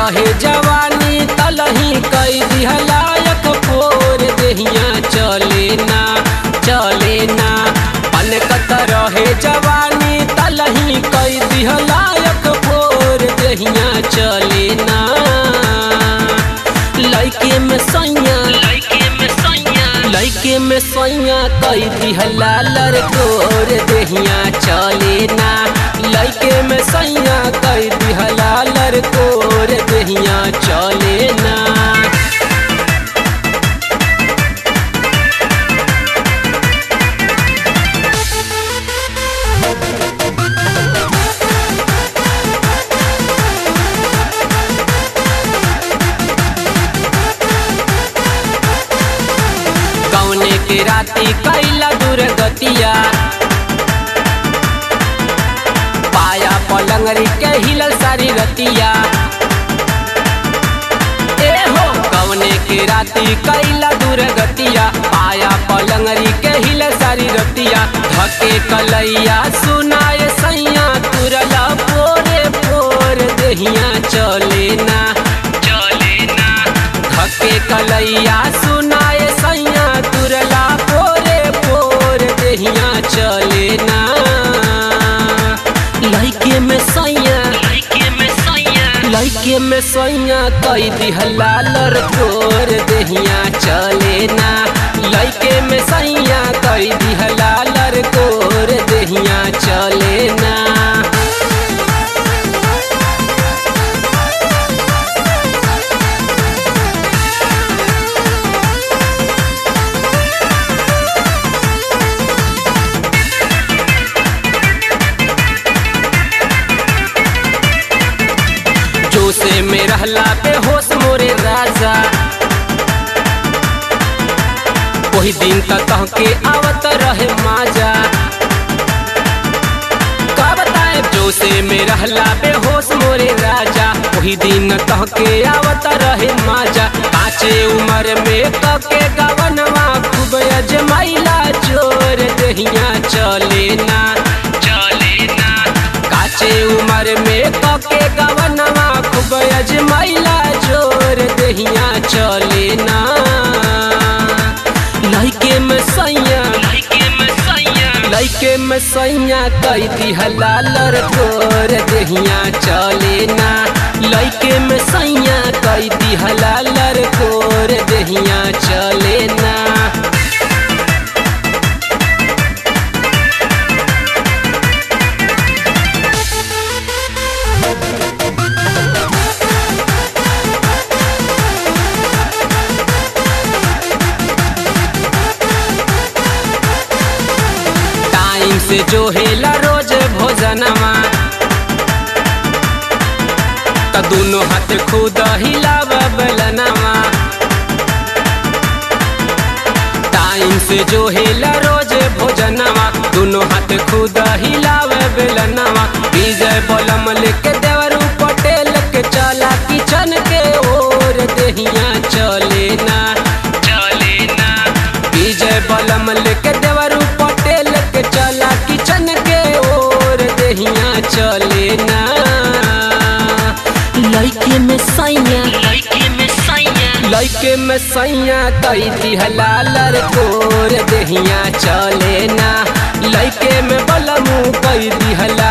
रहे जवानी तलही कई दिहलायक फोर देहिया चले ना चले ना पनकत रहे जवानी तलही कई दिहलायक फोर देहिया चले ना लइके में सैया लइके में सैया लइके में सैया कई दिहला लड़कोर देहिया चले ना लइके में सैया कई दिहला लड़कोर देहिया चले ना कौने के राती कैला दुर्गतिया पाया पलंगरी के हिलल सारी रतिया ए हो कौने के राती कैला दुर्गतिया पाया पलंगरी के हिलल सारी रतिया धके कलैया सुनाए सैया तुरला पोरे पोर देहिया चले ना चले ना धके कलैया सुनाए सैया तुरला पोरे पोर देहिया चले ना लइके में सैया लइके में सैया लइके में सैया कई दिहला लड़कोर देहिया चले ना लइके में सैया कई दिहला लड़कोर देहिया चले ना जोसे में रहला बेहोश मोरे राजा वही दिन तक कह के आवत रहे माजा का बताए जोसे में रहला बेहोश मोरे राजा वही दिन कह के आवत रहे माजा काचे उम्र में कह के गवनवा खूब अजमाइला जोर दहिया चले ना चले ना काचे उम्र में कके गवनवा खूब अजमाइला जोर देहिया चले ना लइके में सैया लइके में सैया लइके में सैया कई दिहला लड़कोर देहिया चले ना लइके में सैया कई दिहला लड़कोर देहिया चले ना टाइम से जो हेला रोज भोजनमा त दुनो हाथ खुद हिलाव बेलनमा टाइम से जो हेला रोज भोजनमा दुनो हाथ खुद हिलाव बेलनमा विजय बलम लेके देवरू पटेल के चला किचन के ओर देहिया चले ना चले ना विजय बलम लेके देवरू पटेल के चला किचन के ओर देहिया चले ना लइके में सैया लइके में सैया लइके में सैया कई दिहला लड़कोर देहिया चले ना लइके में बलमू कई दिहला